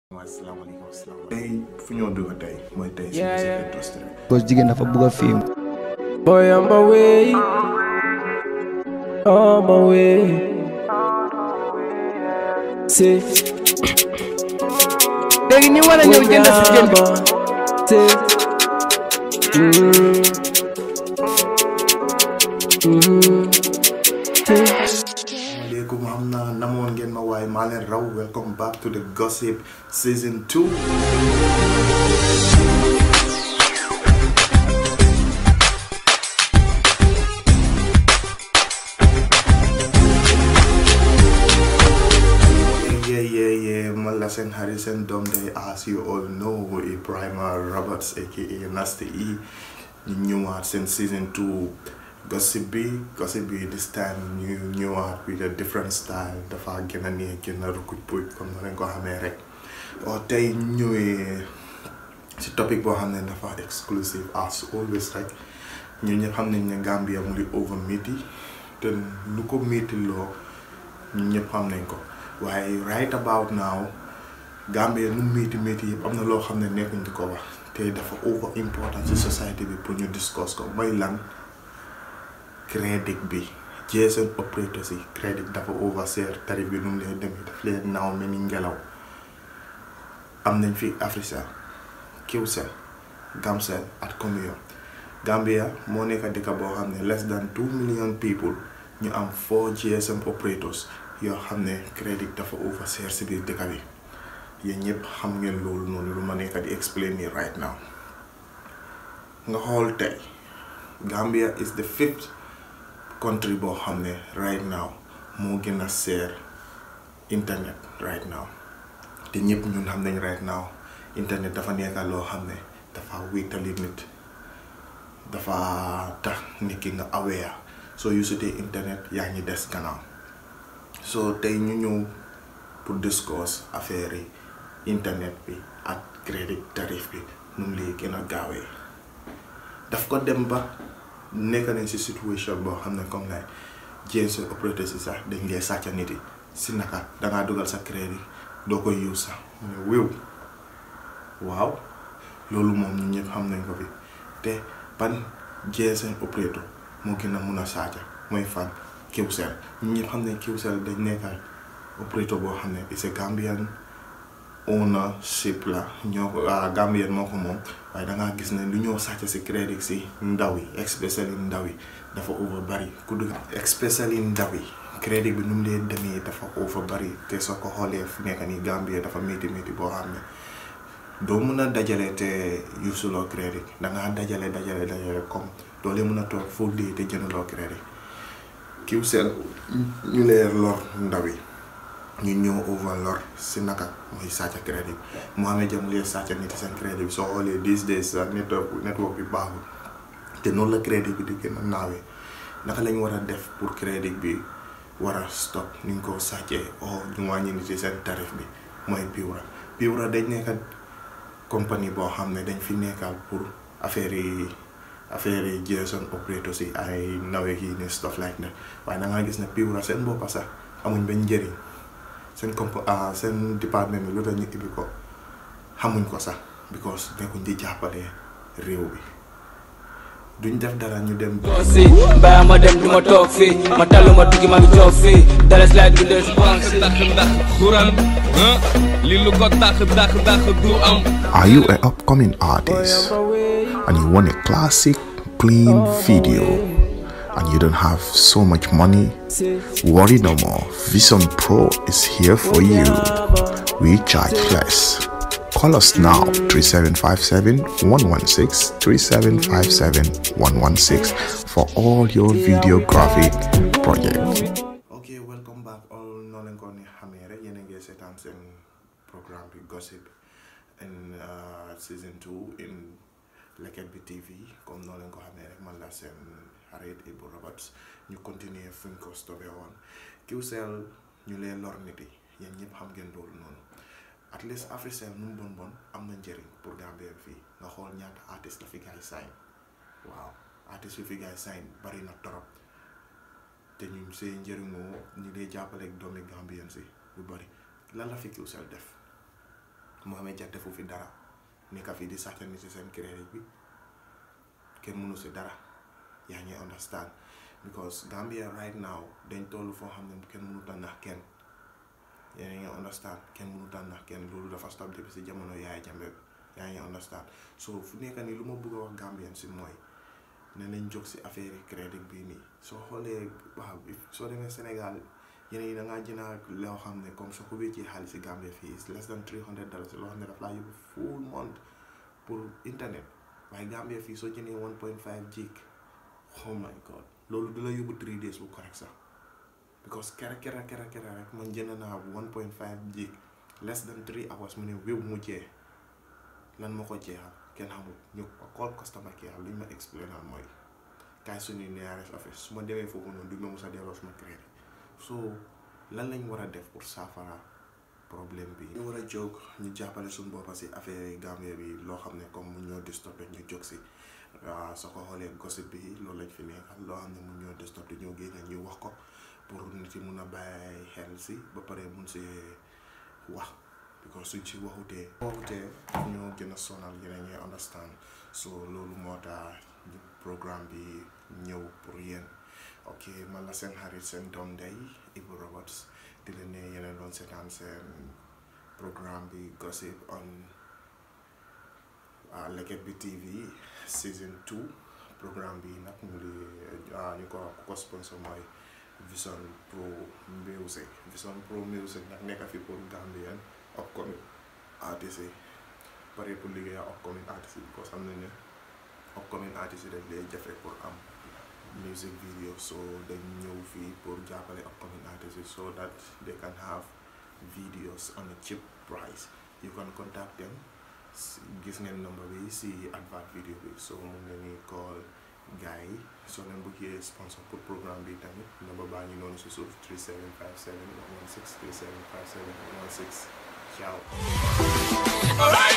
asalaamaaleykum asalaamaaleykum. tey fu ñoo dugg tey mooy tey si Yeah, music yeah. industry. because jigéen dafa bëgg a fiim Boy, on my way. On my way. See. léegi ñu war a ñëw jënd si jën bi See. Mm. Mm. asalaamaaleykum xam naa namoon ngeen ma waaye maa leen raw welcome back to the gossip season two. yeah yeah yeah man la seen xarit seen doom day as you all know Ibrahima Roberts aka Nasty E ñu ñëwaat seen season two gossip bi gossip bi this time ñu ñëwaat with a different style dafa gën a neex gën a rukuj puj comme na leen ko xamee rek o tey ñu ñëwee si topic boo xam ne dafa exclusive as always rek ñu ñëpp xam nañ ne Gambia mu ngi over métti te lu ko métti loo ñu ñëpp xam nañ ko waaye right about now Gambia nu métti métti yëpp am na loo xam ne nekkuñ di ko wax te dafa over important ci society bi pour ñu discuss ko mooy lan crédit bi GSM operators yi crédit dafa overseer tarif bi nu mu leen demee daf leen naaw mel ni ngelaw am nañ fi Africell Qcell Gamcell ak Comio Gambia moo nekk dëkk boo xam ne less than two million people ñu am four GSM operators yoo xam ne crédit dafa overseer si biir dëkk bi yéen ñëpp xam ngeen loolu noonu lu ma nekk di explain nii right now nga xool tey Gambia is the fifth country boo xam ne right now moo gën a seer internet right now te ñëpp ñun xam nañ right now internet dafa nekk loo xam ne dafa wéetali nit dafa tax nit ki nga aware soo usutee internet yaa ngi des gannaaw so tey ñu ñëw pour discuss affaire yi internet bi ak crédit tarif bi nu mu lay gën a gaawee daf ko dem ba nekk nañ si situation boo xam ne comme lay GSM operateur si sax dañ lay sàcca nit yi si naka dangaa dugal sa crédit doo koy use sax mu ne wéw waaw loolu moom ñun ñëpp xam nañ ko fi te ban GSM operateur moo gën a mun a sàcca mooy fan Qcell ñun ñëpp xam ne Qcell dañ nekkal operateur boo xam ne c'est Gambian ownership la ñoo ko Gambien moo ko moom waaye dangaa gis ne lu ñoo sàcc si crédit si ndaw yi especially ndaw yi dafa over bari ku dugg especially ndaw yi crédit bi nu mu leen demee dafa over bari te soo ko xoolee fu nekk nii Gambie dafa métti métti boo xam ne doo mun a dajale te yusuloo crédit dangaa dajale dajale dajale comme doo leen mun a toog foo dee te jëndaloo crédit Qcell ñu leen lor ndaw yi ñu ñëw overlor si naka mooy sàcc crédit Mohamed Jam lee sàcc nit seen crédit bi soo xoolee these days sa network network bi baaxul te noonu la crédit bi di gën a naawee naka lañ war a def pour crédit bi war a stop ni ñu ko sàccee o ñu wàññi nit seen tarif bi mooy Piwra Piwra dañ nekka compagnie boo xam ne dañ fi nekkal pour affaire yi affaire yi GSM operator si ay nawe yi ne stuff like that waaye da ngaa gis ne Piwra seen boppa sax amuñ benn njëriñ seen comp seen département bi lu tax ñu ibbi ko xamuñ ko sax because nekkuñ di jàppale réew bi duñ def dara ñu dem si mbaa ma dem du ma toog fii ma tallu ma tukki ma ngi toog fii dara slide bi del si banque si dàq dàq xuran ah li lu ko dàq dàq dàq du am Are you an upcoming artist and you want a classic, clean video and you don't have so much money? Worry no more. Vision Pro is here for you. We charge less. Call us now 3757 116 3757 116 for all your videographic projects. ok welcome back all noo leen ko ni xamee rek yéen a ngi seetaan seen programme bi gossip in uh, season two in Leket bi TV comme noo leen ko xamee rek man la seen xarit Ibu Roberts ñu continuer fuñ ko stoppé woon Qcell ñu leen lor nit yi yéen ñëpp xam ngeen loolu noonu at least Africell nu mu bon bon am na njëriñ pour Gambien fii nga xool ñaata artiste la fi gaay sign waaw artiste yu fi gaay sign bari na torop te ñu see njëriñoo ñu dee jàppale ak doomi Gambien si lu bari lan la fi Qcell def Mohamed Dia defu fi dara nekka fi di sàccani si seen crédit bi kenn mënu si dara yaa ngi understand because Gambia right now dañ toll foo xam ne kenn mënut a nax kenn yaa ngi understand kenn mënut a nax kenn loolu dafa stop depuis si jamono Yaaya Jammeh bi yaa ngi understand so fu nekk nii lu ma bëgg a wax Gambien si mooy ne nañ jóg si affaire yi crédit bii nii soo xoolee waaw soo demee Sénégal yeneen yi da ngaa jënd loo xam ne comme soo ko wéccee xaalis si Gambia fii is less than three hundred dollars loo xam ne daf laa yóbbu full month pour internet waaye Gambia fii soo jëndee one point five gig oh my god loolu du la yóbbu three days bu correct sax because kera kera kera kera rek man jënd naa one point five gig less than three hours mu ne wéw mu jeex lan moo ko jeexal kenn xamul ñu call customer care lu ñu ma explainal mooy kaay suñu nearest office su ma demee foofu noonu du ma mos a delloo suma crédit so lan lañ war a def pour saafara problème bi ñu war a jóg ñu jàppale suñu boppa si affaire Gambie bi loo xam ne comme mu ñoo distopé ñu jóg si waaw soo ko xoolee gossip bi loolu lañ fi nekkal loo xam ne mu ñoo distopé ñoo génne ñu wax ko pour nit yi mun a bàyyi xel si ba pare mun si wax because suñ si waxutee waxutee ñoo gën a sonal yeneen ñuy understand so loolu moo tax programme bi ñëw pour yéen ok man la seen xarit seen doom ndey Ibu Roberts di leen ne yeneen doon seetaan seen programme bi gossip on Leket Bi TV season 2 programme bi nag mu ngi ñu ko ku ko sponsor mooy Vision Pro Music Vision Pro Music nag nekk fi pour Gambien upcoming artistes yi pare pour liggéey ak upcoming artistes yi because xam nañ ne upcoming artistes yi dañ lay jafe pour am music video so dañ ñëw fii pour jàppale upcoming artistes yi so that they can have videos on a cheap price you can contact them gis ngeen number bi si advert video bi so mun nga ni call gars yi soo leen bëggee sponsor pour programme bi tamit number baa ngi noonu si suuf 3757 116 3757 116 ciao